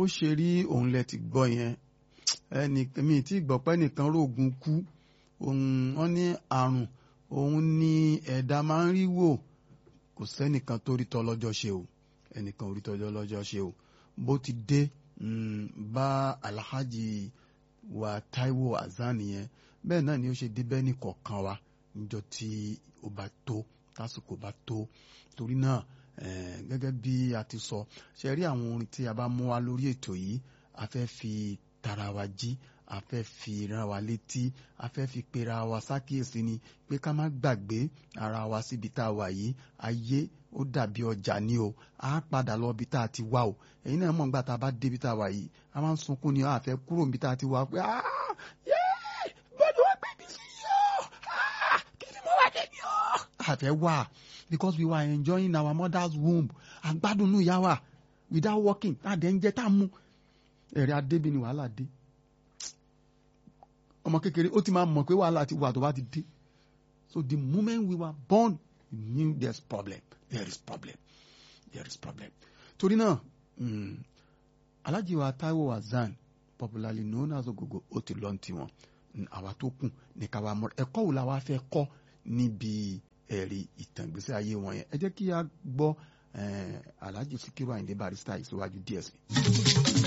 bó ṣe rí òun lẹ ti gbọ́ yẹn ẹnì mi tí gbọ́ pé nìkan rògùn kú òun wọn ní àrùn òun ní ẹ̀dá máa ń rí wò kò sẹ́nìkan tó rí tọ́lọ́jọ́ ṣe o ẹnìkan ò rí tọ́lọ́jọ́ ṣe o bó ti dé bá alhaji wa Taiwo Hassan yẹn bẹ́ẹ̀ náà ni ó ṣe débẹ́ ní kọ̀ọ̀kan wa níjọ́ tí ó bá tó tásìkò bá tó torí náà gẹ́gẹ́ bí a ti sọ ṣe rí àwọn orin tí a bá mú wa lórí ètò yìí a fẹ́ fi tara wa jí a fẹ́ fi ran wa létí a fẹ́ fi pera wa sákìyèsí ni pé ká má gbàgbé ara wa síbi tá a wà yìí ayé ó dàbí ọjà ni o a padà lọ ibi tá a ti wá o èyí náà mọ̀ nígbà tá a bá débi tá a wà yìí a máa ń sunkún ni a fẹ́ kúrò níbi tá a ti wá pé bọ́dọ̀ wá gbé mi sí yọ kí ni mo wá dé ni ọ. a fẹ́ wà because we were enjoying our mother's womb àgbádùnú ìyá wa without working àdé ń jẹ tá a mú ẹ̀rẹ̀ adébí ni wàhálà dé ọmọ kékeré ó ti máa mọ̀ pé wàhálà ti wà tó bá ti dé so the moment we were born we knew there's problem there is problem there is problem torí náà mm, Alhaji wa Taiwo Hassan popularly known as Ogogo ó ti lọ́n tiwọn àwa tó kù ní ká wa mọ̀ ẹ̀kọ́ wo la wa fẹ́ kọ́ níbi ẹ̀rí ìtàn ìgbésí ayé wọn yẹn ẹ jẹ́ kí a gbọ́ Alhaji Sikiru Ayinde Barrister ìsíwájú díẹ̀ sí i.